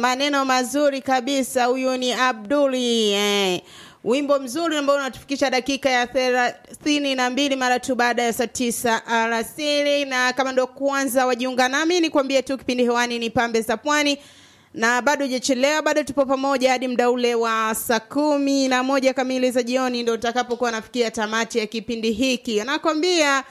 maneno mazuri kabisa. Huyu ni Abduli eh. Wimbo mzuri ambao unatufikisha dakika ya thelathini na mbili mara tu baada ya saa tisa alasiri, na kama ndo kwanza wajiunga nami, nikwambie tu kipindi hewani ni Pambe za Pwani na bado hujachelewa, bado tupo pamoja hadi muda ule wa saa kumi na moja kamili za jioni, ndo utakapokuwa nafikia tamati ya kipindi hiki. Nakwambia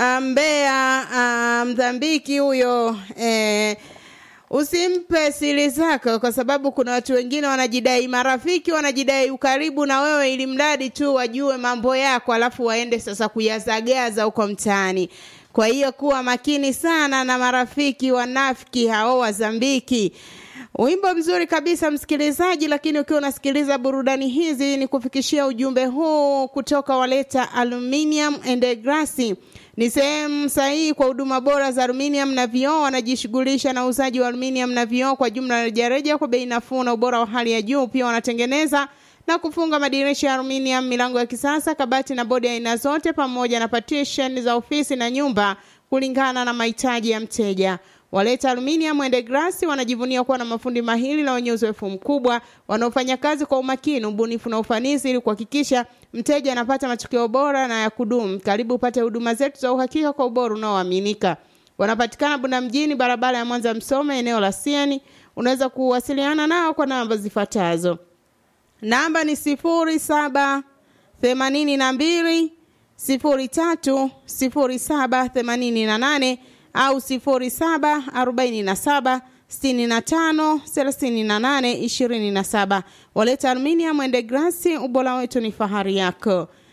Mbea Mdhambiki huyo eh, usimpe siri zako, kwa sababu kuna watu wengine wanajidai marafiki, wanajidai ukaribu na wewe, ili mradi tu wajue mambo yako, alafu waende sasa kuyazagaza huko mtaani. Kwa hiyo kuwa makini sana na marafiki wanafiki hao wazambiki. Wimbo mzuri kabisa msikilizaji, lakini ukiwa unasikiliza burudani hizi, ni kufikishia ujumbe huu kutoka Waleta Aluminium and Glass. Ni sehemu sahihi kwa huduma bora za aluminium na vioo. Wanajishughulisha na uuzaji wa aluminium na vioo kwa jumla rejareja kwa bei nafuu na ubora wa hali ya juu. Pia wanatengeneza na kufunga madirisha ya aluminium, milango ya kisasa, kabati na bodi ya aina zote, pamoja na partition za ofisi na nyumba kulingana na mahitaji ya mteja. Waleta Aluminium and Glass wanajivunia kuwa na mafundi mahiri na wenye uzoefu mkubwa wanaofanya kazi kwa umakini, ubunifu na ufanisi ili kuhakikisha mteja anapata matokeo bora na ya kudumu. Karibu upate huduma zetu za uhakika kwa ubora unaoaminika. Wanapatikana Bunda mjini, barabara ya Mwanza Msome, eneo la Sieni. Unaweza kuwasiliana nao kwa namba zifuatazo. Namba ni sifuri saba themanini na mbili sifuri tatu sifuri saba themanini na nane au sifuri saba arobaini na saba sitini na tano thelathini na nane ishirini na saba. Waleta Aluminium and Glass, ubora wetu ni fahari yako.